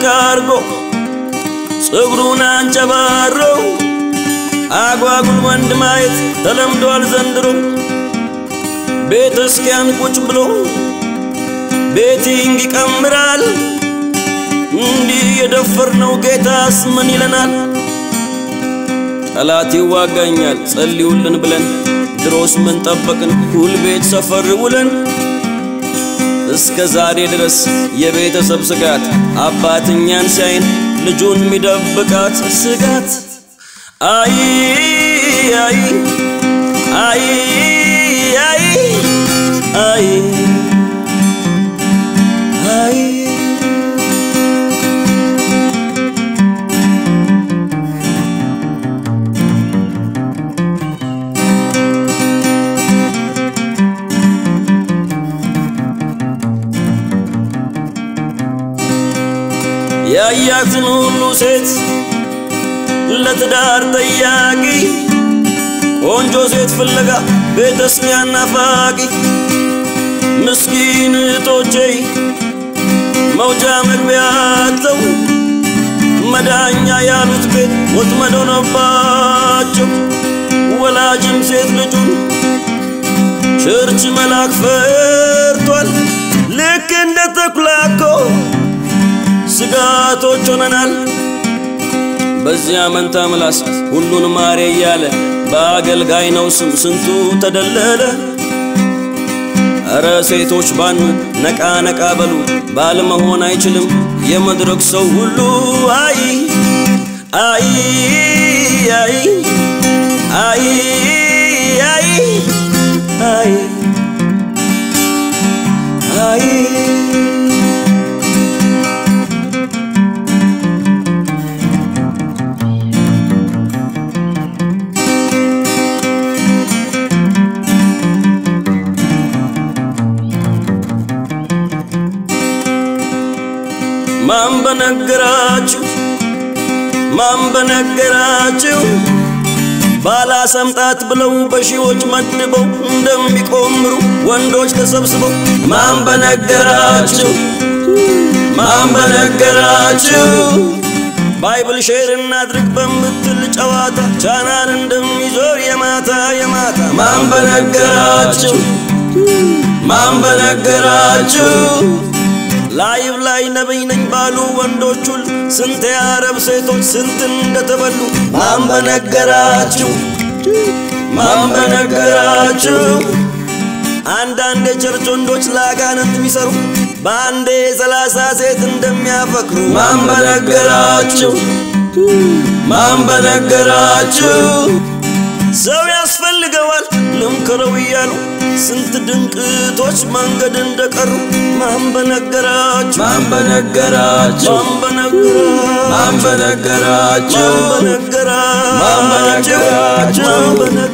ጨርቅ አርጎ ፀጉሩን አንጨባረው አጓጉል ወንድ ማየት ተለምዷል ዘንድሮ ቤተ ክርስቲያን ቁጭ ብሎ ቤቲንግ ይቀምራል። እንዲህ የደፈርነው ጌታስ ምን ይለናል? ጠላት ይዋጋኛል ጸልዩልን ብለን ድሮስ ምን ጠበቅን ሁል ቤት ሰፈር ውለን እስከ ዛሬ ድረስ የቤተሰብ ስጋት አባትኛን ሲያይን ልጁን ሚደብቃት ስጋት አይ አይ አይ አይ አይ አይ ያያትን ሁሉ ሴት ለትዳር ጠያቂ ቆንጆ ሴት ፍለጋ ቤተ ክርስቲያን ናፋቂ ምስኪን እህቶቼ መውጫ መግቢያ አጥተው መዳኛ ያሉት ቤት ወጥመድ ሆነባቸው። ወላጅም ሴት ልጁን ቸርች መላክ ፈርቷል። ልክ እንደ ተኩላ እኮ ስጋቶች ሆነናል። በዚያ መንታ ምላስ ሁሉን ማሬ እያለ በአገልጋይ ነው ስም ስንቱ ተደለለ። እረ ሴቶች ባኑ ነቃ ነቃ በሉ ባል መሆን አይችልም የመድረክ ሰው ሁሉ አይ አይ አይ አይ አይ አይ አይ ማን በነገራችሁ ማን በነገራችሁ ባላሰምጣት ብለው በሺዎች መድበው እንደሚቆምሩ ወንዶች ተሰብስበው ማን በነገራችሁ ማን በነገራችሁ ባይብል ሼር እናድርግ በምትል ጨዋታ ቻናል እንደሚዞር የማታ የማታ ማን በነገራችሁ ማን በነገራችሁ ላይቭ ላይ ነብይ ነኝ ባሉ ወንዶች ሁሉ ስንት የአረብ ሴቶች ስንት እንደተበሉ ማን በነገራችሁ ማን በነገራችሁ አንዳንድ የቸርች ወንዶች ለአጋንንት የሚሰሩ በአንዴ ሰላሳ ሴት እንደሚያፈቅሩ ማን በነገራችሁ ማን በነገራችሁ ሰው ያስፈልገዋል ልምከረው እያሉ ስንት ድንቅቶች መንገድ እንደቀሩ ማን በነገራችሁ ማን በነገራችሁ ማን በነገራችሁ ማን በነገራችሁ ማን በነገራችሁ ማን በነገራችሁ ማን በነገራችሁ